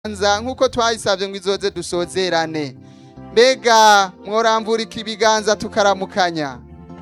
nza nk'uko twayisabye ngo izoze dusozerane mbega mworamvurika ibiganza tukaramukanya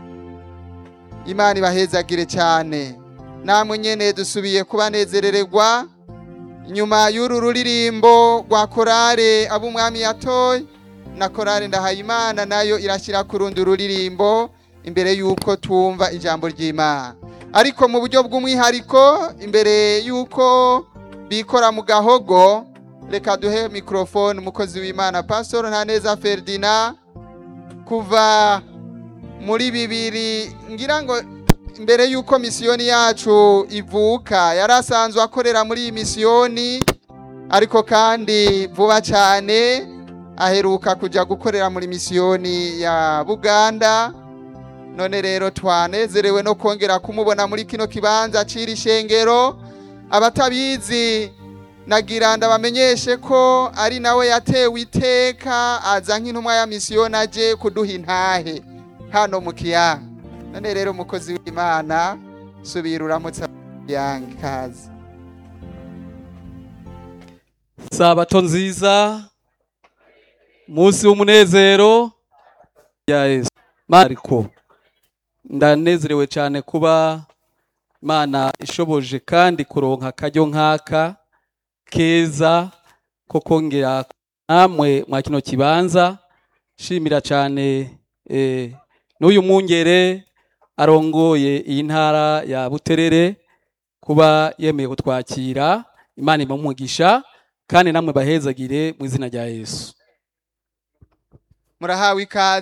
imana ibahezagire cyane namwe nyene dusubiye kubanezerererwa nyuma y'uru ruririmbo rwa korale ab'umwami yatoye na korale ndahayimana nayo irashyira ku rundi ruririmbo imbere y'uko twumva ijambo ry'imana ariko mu buryo bw'umwihariko imbere y'uko bikora mu gahogo reka duhe mikorofone umukozi w'imana pastor ntaneza ferdinand kuva muri bibiri ngira ngo mbere y'uko misiyoni yacu ivuka yari asanzwe akorera muri iyi misiyoni ariko kandi vuba cyane aheruka kujya gukorera muri misiyoni ya buganda none rero twanezerewe no kongera kumubona muri kino kibanza ciri shengero abatabizi nagira ndabamenyeshe ko ari nawe yatewe iteka aza nk'intumwa ya misiyoni aje kuduha intahe hano mu kiyange none rero umukozi w'imana subira uramutse kiyange kazi sabato nziza munsi w'umunezero ya yesu mariko ndanezerewe cyane kuba imana ishoboje kandi kuronka akaryo nk'aka keza ko kongera namwe mwa kino kibanza shimira cyane eh, n'uyu mwungere arongoye iyi ntara ya buterere kuba yemeye kutwakira imana ibamugisha kandi namwe bahezagire mu izina rya yesu murahawe ikaze